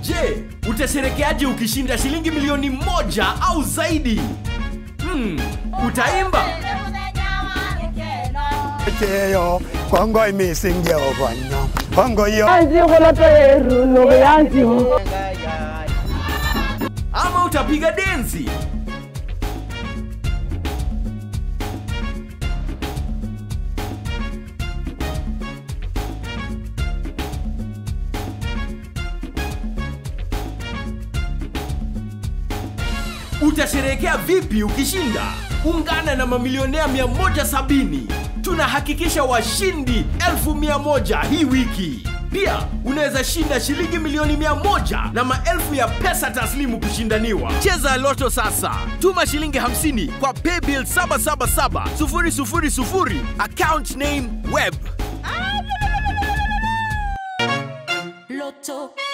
Je, utasherekeaje ukishinda shilingi milioni moja au zaidi? Hmm, utaimba? cheyo kongoi mising Jehova kongoi Ama utapiga densi? Utasherehekea vipi ukishinda? Ungana na mamilionea 170. Tunahakikisha washindi elfu mia moja hii wiki. Pia unaweza shinda shilingi milioni mia moja na maelfu ya pesa taslimu kushindaniwa. Cheza Loto sasa, tuma shilingi 50 kwa paybill 777 000 account name web. Loto